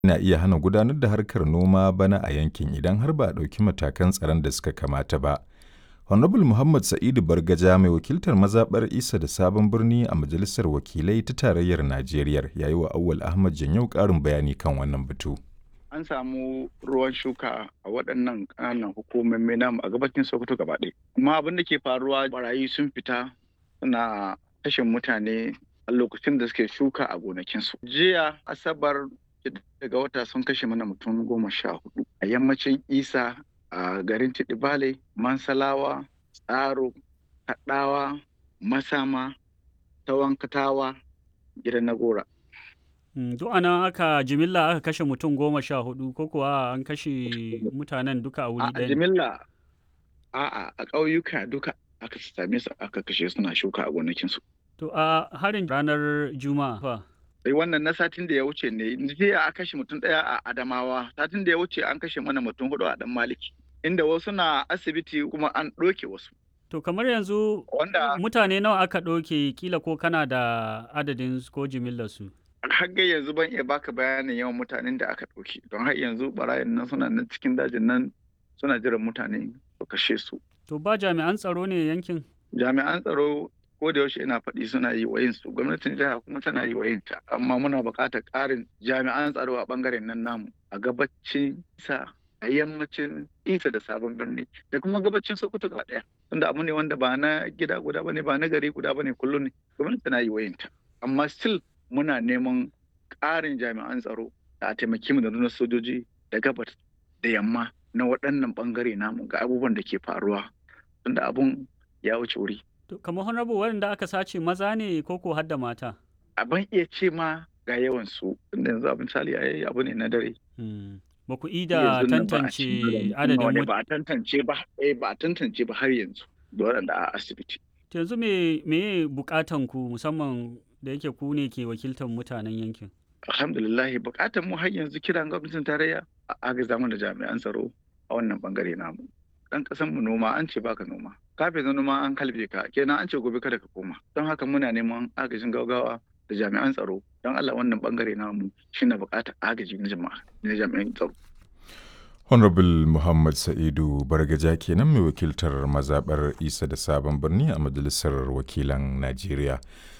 na iya hana gudanar da harkar noma bana a yankin idan har ba a ɗauki matakan tsaron da suka kamata ba. Honorable Muhammad Sa'idu Bargaja mai wakiltar mazaɓar Isa da Sabon Birni a Majalisar Wakilai ta Tarayyar Najeriya ya yi wa Awwal Ahmad Janyau ƙarin bayani kan wannan batu. An samu ruwan shuka a waɗannan ƙananan hukumomi namu a gabacin Sokoto gaba ɗaya. Amma abin da ke faruwa barayi sun fita suna kashe mutane a lokacin da suke shuka a gonakinsu. Jiya Asabar daga wata sun kashe mana mutum goma sha hudu a yammacin Isa a garin Tidibale, Mansalawa, Tsaro, Kaɗawa, Masama, Tawankatawa, gidan Nagora. Duk ana aka jimilla aka kashe mutum goma sha hudu ko kuwa an kashe mutanen duka a wuri A ɗaya? jimilla a'a a ƙauyuka duka aka same su aka kashe suna shuka a gonakinsu. To a harin ranar Juma'a fa. Sai wannan na satin da ya wuce ne jiya a kashe mutum ɗaya a Adamawa satin da ya wuce an kashe mana mutum hudu a ɗan Maliki inda wasu na asibiti kuma an ɗoke wasu. To kamar yanzu Wanda mutane nawa aka ɗauke kila ko kana da adadin su ko jimillar su? har ga yanzu ban iya baka bayanin yawan mutanen da aka ɗauke don har yanzu barayin nan suna nan cikin dajin nan suna jiran mutane su kashe su. To ba jami'an tsaro ne yankin? Jami'an tsaro ko da yaushe ina faɗi suna yi wa su gwamnatin jiha kuma tana yi wa ta amma muna buƙatar ƙarin jami'an tsaro a ɓangaren nan namu a gabacin sa a yammacin isa da sabon birni da kuma gabacin sokoto gaba ɗaya tunda abu ne wanda ba na gida guda bane ba na gari guda bane kullum ne gwamnati tana yi wa ta amma still muna neman ƙarin jami'an tsaro da a taimaki mu da nuna sojoji da gabas da yamma na waɗannan ɓangare namu ga abubuwan da ke faruwa tunda abun ya wuce wuri To kamar honorable waɗanda aka sace maza ne ko ko har da mata? a ban iya ce ma ga yawan su tunda yanzu a misali ai abu ne na dare Hmm. Ba ku ida yanzu nan ba a tantance cikin adadin wani mut- ba a tantance ba eh ba a tantance ba har yanzu da waɗanda a asibiti To yanzu me me bukatan ku musamman da yake ku ne ke wakiltar mutanen yankin? alhamdulillah bukatar mu har yanzu kiran gwamnatin tarayya a agaza mana da jami'an tsaro a wannan bangare namu dan kasan mu noma an ce baka noma kafin na noma an kalbe ka kenan an ce gobe kada ka koma don haka muna neman agajin gaugawa da jami'an tsaro don Allah wannan bangare namu shine bukatar agaji na jama'a na jami'an tsaro Honorable Muhammad Sa'idu Bargaja kenan mai wakiltar mazaɓar Isa da Sabon Birni a Majalisar Wakilan Najeriya.